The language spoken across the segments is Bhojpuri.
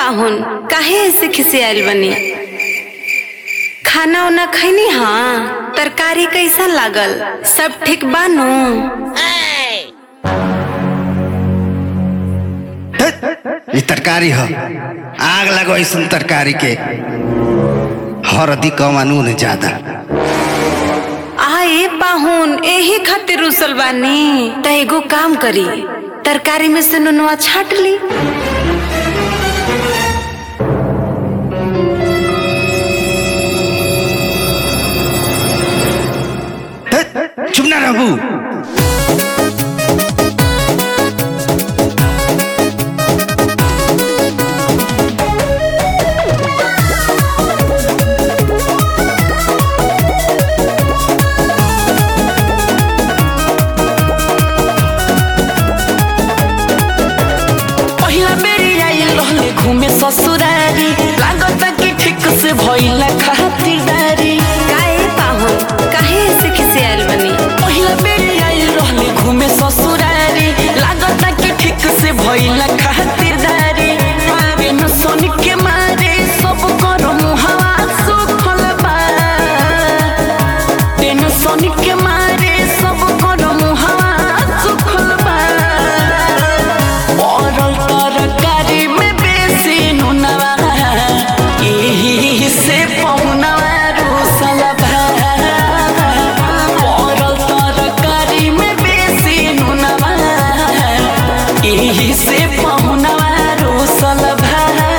पाहुन काहे ऐसे खिसियाल बनी खाना उना खैनी हाँ तरकारी कैसा लागल सब ठीक बानू ई तरकारी ह आग लगो ऐसन तरकारी के हरदी कम आ नून ज्यादा आए पाहुन एही खातिर रुसल बानी त एगो काम करी तरकारी में से नुनवा छाट ली चुप ना रहू पहिला बेरी आइल रहले घूमे ससुरारी लागत कि ठीक से भइल खातिरदारी काहे पाहुन काहे ऐसे खिसियाल बनी पहिला बेरी आइल रहले घूमे ससुरारी लागत कि ठीक से भइल खातिरदारी आवे न सोन के मारे सब कर मुहावा सुखल बा टेंशन के मारे सब कर मुहावा सुखल बा पड़ल तरकारी में बेसी नुनवा एही से पहुनवा रुसल भा पड़ल तरकारी में बेसी नुनवा एही से पहुनवा रुसल भा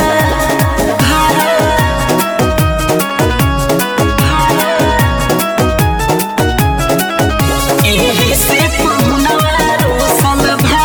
एही से पहुनवा रुसल भा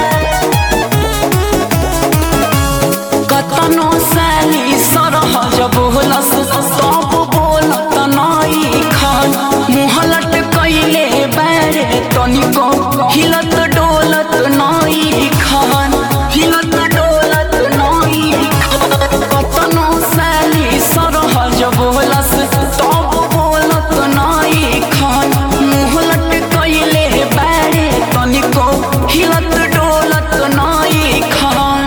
कतनो साली सरह जब होलस सब बोलत नई खन मुहलट कैले बारे तनिको हिलत डोलत नई खन हिलत डोलत नई खन कतनो साली सरह जब होलस सब बोलत नई खन मुहलट कैले बारे तनिको हिलत डोलत नई खन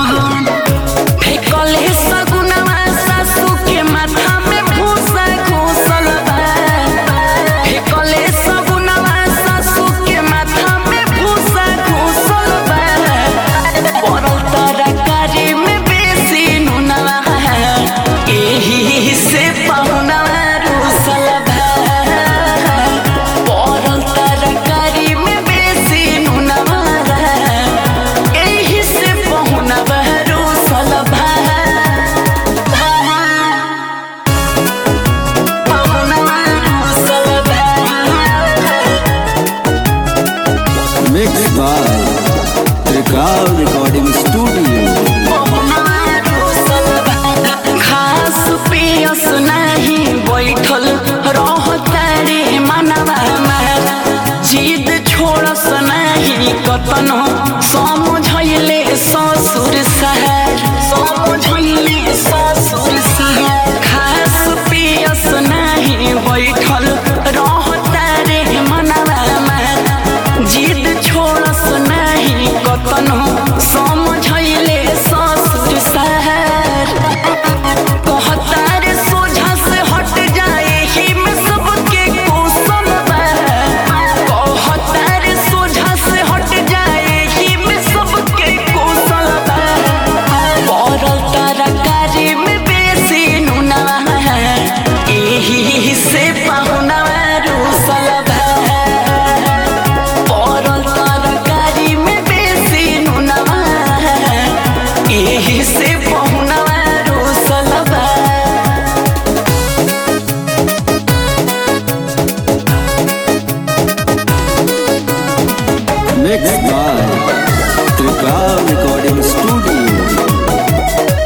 फेकले सगुनवा सासू के माथा में भूसा घुसल बा फेकले सगुनवा सासू के माथा में भूसा घुसल बा पड़ल तरकारी में बेसी नुनवा एही से पहुनवा रुसल बा पड़ल तरकारी में बेसी नुनवा एही से पहुनवा रुसल बा पहुनवा रुसल बा Mixed by Trikal Recording Studio. खास पियस नाही बैठल रहतारे मनवा जिद छोड़स नाही कतनो समझैले ससुर सहर समझैले ससुर सहर खास पियस नाही बैठल रहतारे मनवा जिद छोड़स नाही कतनो समझैले ससुर सहर कहतार सोझा से हट जाए ही में सबके कौशल बा कहतार सोझा से हट जाए ही में सबके कौशल बा पड़ल तरकारी में बेसी नुनवा एही से पहुनवा रुसल बा पड़ल तरकारी में बेसी नुनवा एही से पहुनवा रुसल बा Mixed by Trikal Recording Studio.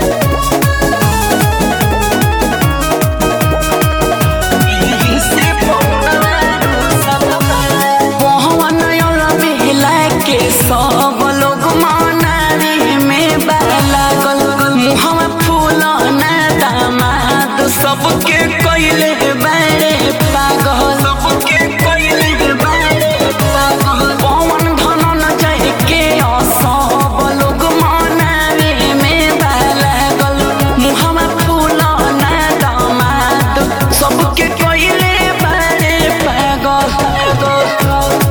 Mohan बेला के सब लोग मनारी में लागल मुहवा फूल ना दामाद सबके कैले बारे पागल सबके कैले बारे पागल पवन धनन जय के सब लोग मनारी दो